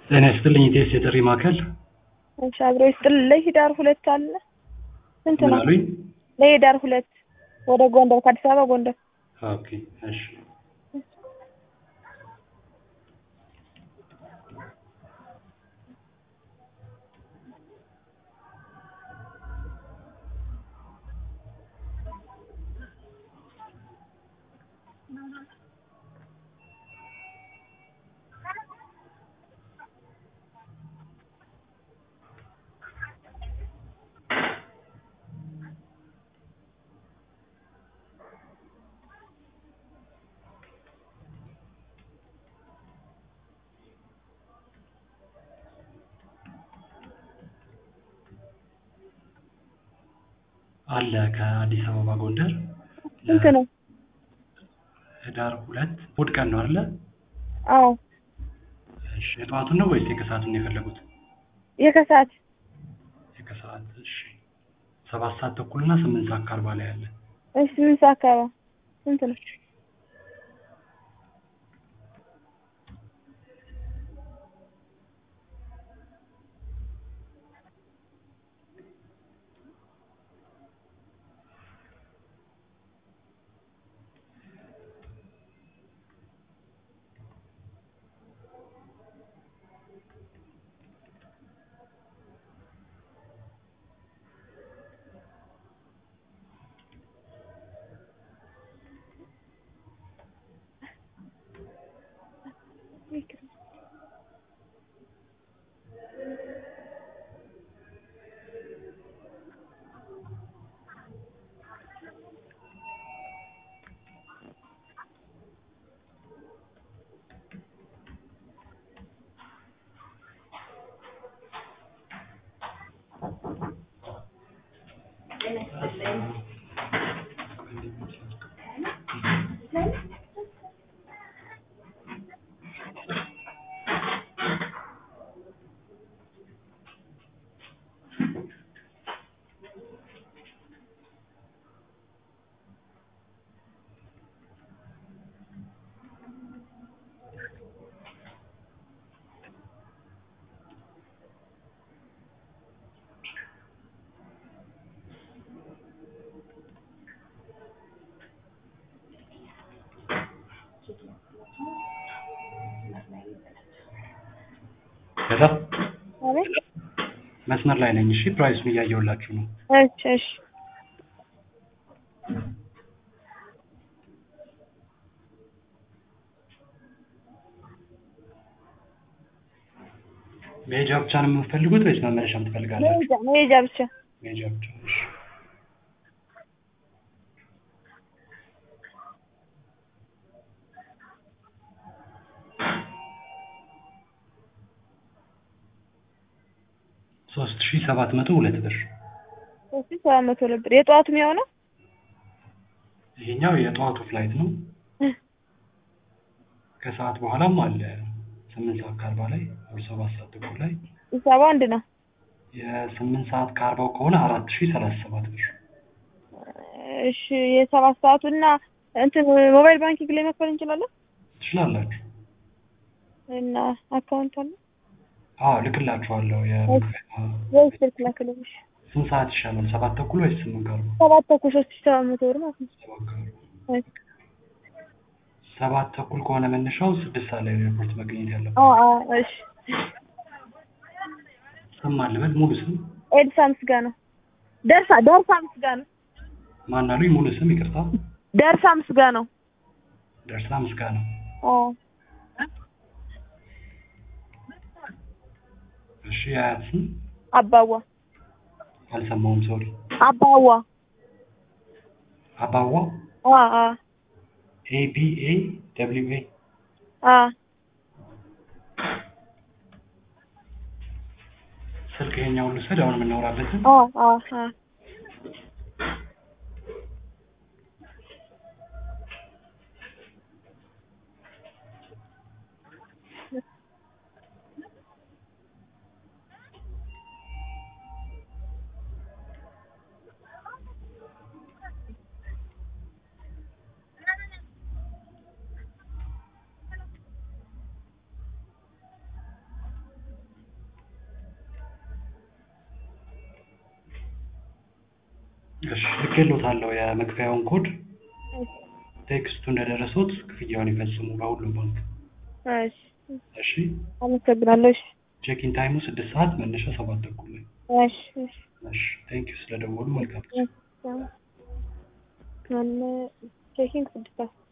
ጤና ይስጥልኝ ኢቴስ የጥሪ ማዕከል እሺ አብሮ ይስጥልኝ። ለህዳር ሁለት አለ ስንት ምን ነው? አሉኝ? ለህዳር ሁለት ወደ ጎንደር ከአዲስ አበባ ጎንደር ኦኬ እሺ አለ ከአዲስ አበባ ጎንደር ስንት ነው? ህዳር ሁለት እሑድ ቀን ነው አይደለ? አዎ እሺ የጠዋቱን ነው ወይስ የከሰዓቱን ነው የፈለጉት? የከሰዓት የከሰዓት እሺ ሰባት ሰዓት ተኩል እና ስምንት ሰዓት ከአርባ ላይ አለ እሺ ስምንት ሰዓት አካባቢ ስንት ነው? ከዛ አቤት መስመር ላይ ነኝ። እሺ ፕራይሱን እያየሁላችሁ ነው። እሺ እሺ መሄጃ ብቻ ነው የምትፈልጉት ወይስ መመለሻም ትፈልጋላችሁ? መሄጃ መሄጃ ብቻ መሄጃ ብቻ እሺ። ሶስት ሺህ ሰባት መቶ ሁለት ብር ሶስት ሺህ ሰባት መቶ ሁለት ብር የጠዋቱ የሚሆነው ይሄኛው የጠዋቱ ፍላይት ነው። ከሰዓት በኋላም አለ ስምንት ሰዓት ከአርባ ላይ ወር ሰባት ሰዓት ተኩል ላይ ሂሳቡ አንድ ነው። የስምንት ሰዓት ከአርባው ከሆነ አራት ሺህ ሰላሳ ሰባት ብር እሺ የሰባት ሰዓቱ እና እንትን ሞባይል ባንኪንግ ላይ መክፈል እንችላለን ትችላላችሁ። እና አካውንት አለ አዎ ልክላችኋለሁ። የ- ወይስ ስልክ ላክልኝ? እሺ ስንት ሰዓት ይሻላል? ሰባት ተኩል ወይስ ስምንት ከአርባ? ሰባት ተኩል ሶስት ሺህ ሰባት መቶ ብር ማለት ነው። ሰባት ከአርባ እሺ ሰባት ተኩል ከሆነ መነሻው ስድስት ሰዓት ላይ ነው ኤርፖርት መገኘት ያለበት። አዎ አዎ እሺ ስም ማን ልበል? ሙሉ ስም ኤልሳ ምስጋናው ደርሳ ደርሳ ምስጋናው ማን አሉኝ? ሙሉ ስም ይቅርታ። ደርሳ ምስጋናው ደርሳ ምስጋናው። አዎ እሺ የአያት ስም አባዋ አልሰማውም። ሶሪ አባዋ አባዋ አ አ ኤ ቢ ኤ ደብሊው ኤ አ ስልክ ይሄኛውን ልውሰድ አሁን የምናወራበትን አ አ አ እሺ ልኬልዎታለሁ የመክፈያውን ኮድ እሺ ቴክስቱ እንደደረሶት ክፍያውን ይፈጽሙ በሁሉም ባንክ እሺ እሺ አመሰግናለሁ። እሺ ቼኪን ታይሙ ስድስት ሰዓት መነሻ ሰባት ተኩል ላይ እሺ እሺ እሺ ቴንኪዩ ስለደወሉ መልካም ማነ ቼኪንግ ስድስት ሰዓት